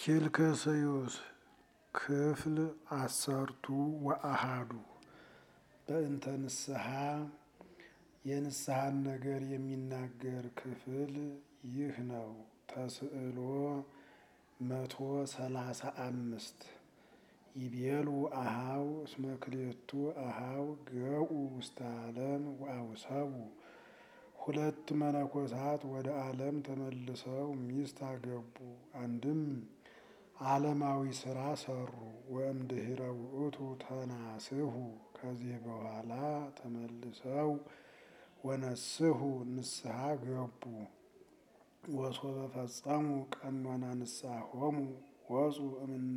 ኪልክስዩስ ክፍል አሰርቱ ወአሃዱ በእንተ ንስሐ የንስሐን ነገር የሚናገር ክፍል ይህ ነው። ተስዕሎ መቶ ሰላሳ አምስት ይቤሉ አሃው እስመ ክልኤቱ አሃው ገኡ ውስተ ዓለም ወአውሰቡ ሁለት መነኮሳት ወደ ዓለም ተመልሰው ሚስት አገቡ። አንድም ዓለማዊ ስራ ሰሩ። ወእምድኅረ ውእቱ ተናስሑ ከዚህ በኋላ ተመልሰው ወነስሑ ንስሐ ገቡ። ወሶበ ፈጸሙ ቀኖና ንስሐሆሙ ወፁ እምነ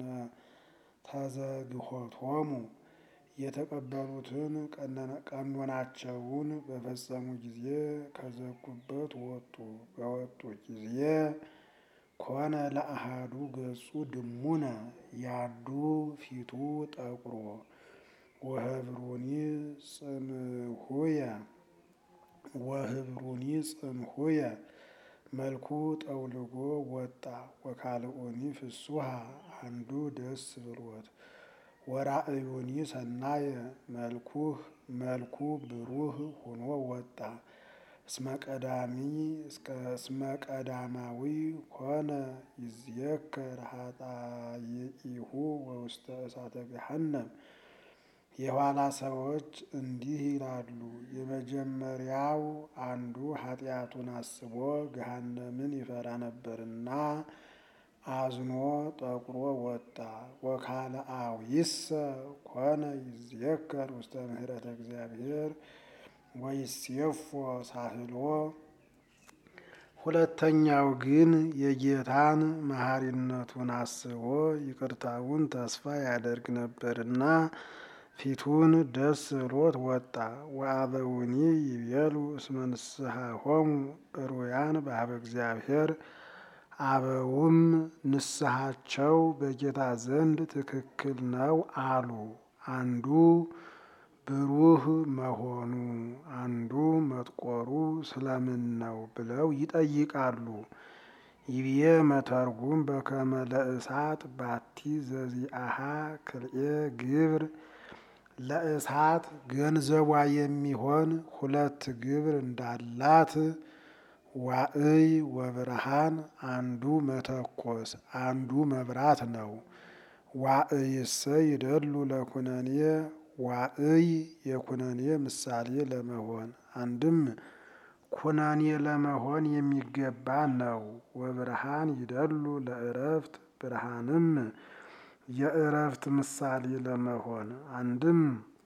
ተዘግሖቶሙ የተቀበሉትን ቀኖናቸውን በፈጸሙ ጊዜ ከዘጉበት ወጡ። በወጡ ጊዜ ኮነ ለአሃዱ ገጹ ድሙነ ያዱ ፊቱ ጠቁሮ ወህብሩኒ ጽምሁየ ወህብሩኒ ጽምሁየ መልኩ ጠውልጎ ወጣ። ወካልኦኒ ፍሱሃ አንዱ ደስ ብሎት ወራእዩኒ ሰናየ መልኩህ መልኩ ብሩህ ሆኖ ወጣ። እስመ ቀዳሚ እስመ ቀዳማዊ ኮነ ይዝየከር ኃጣይኢሁ ወውስተ እሳተ ገሃነም። የኋላ ሰዎች እንዲህ ይላሉ፣ የመጀመሪያው አንዱ ኃጢአቱን አስቦ ገሃነምን ይፈራ ነበርና አዝኖ ጠቁሮ ወጣ። ወካልአዊሰ ኮነ ይዝየከር ውስተ ምሕረተ እግዚአብሔር ወይሴፎ ሳህሎ። ሁለተኛው ግን የጌታን መሐሪነቱን አስቦ ይቅርታውን ተስፋ ያደርግ ነበርና ፊቱን ደስ ብሎት ወጣ። ወአበውኒ ይቤሉ እስመ ንስሐሆሙ ሩያን በኀበ እግዚአብሔር። አበውም ንስሐቸው በጌታ ዘንድ ትክክል ነው አሉ። አንዱ ብሩህ መሆኑ አንዱ መጥቆሩ ስለምን ነው ብለው ይጠይቃሉ። ይብዬ መተርጉም በከመ ለእሳት ባቲ ዘዚአሃ ክልኤ ግብር ለእሳት ገንዘቧ የሚሆን ሁለት ግብር እንዳላት ዋዕይ ወብርሃን አንዱ መተኮስ አንዱ መብራት ነው። ዋዕይሰ ይደሉ ለኩነኔ ዋዕይ የኩነኔ ምሳሌ ለመሆን አንድም ኩነኔ ለመሆን የሚገባ ነው። ወብርሃን ይደሉ ለእረፍት ብርሃንም የእረፍት ምሳሌ ለመሆን አንድም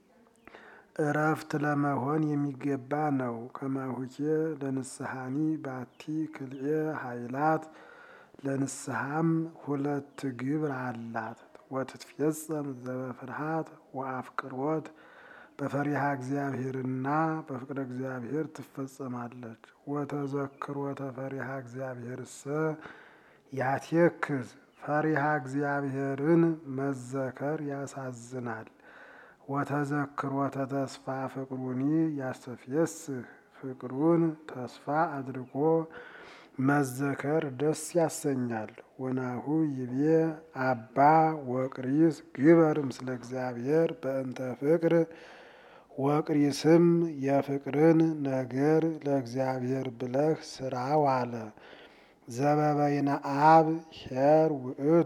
እረፍት ለመሆን የሚገባ ነው። ከማሁኬ ለንስሐኒ ባቲ ክልኤ ኃይላት ለንስሐም ሁለት ግብር አላት። ወትትፌጸም ዘበፍርሃት ወአፍቅሮት በፈሪሃ እግዚአብሔርና በፍቅረ እግዚአብሔር ትፈጸማለች። ወተዘክሮተ ፈሪሃ እግዚአብሔርሰ ያቴክዝ ፈሪሃ እግዚአብሔርን መዘከር ያሳዝናል። ወተዘክሮተ ተስፋ ፍቅሩኒ ያስተፍየስህ ፍቅሩን ተስፋ አድርጎ መዘከር ደስ ያሰኛል። ወናሁ ይቤ አባ ወቅሪስ ግበር ምስለ እግዚአብሔር በእንተ ፍቅር ወቅሪስም የፍቅርን ነገር ለእግዚአብሔር ብለህ ስራው አለ። ዘበበይነ አብ ኄር ውእቱ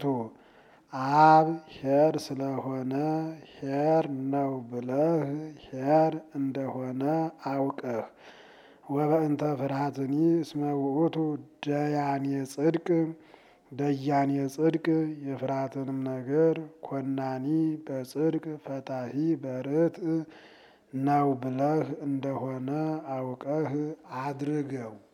አብ ኄር ስለሆነ ኄር ነው ብለህ ኄር እንደሆነ አውቀህ ወበእንተ ፍርሃትኒ እስመ ውእቱ ደያኔ ጽድቅ ደያኔ ጽድቅ የፍርሃትንም ነገር ኮናኒ በጽድቅ ፈታሂ በርትዕ ነው ብለህ እንደሆነ አውቀህ አድርገው።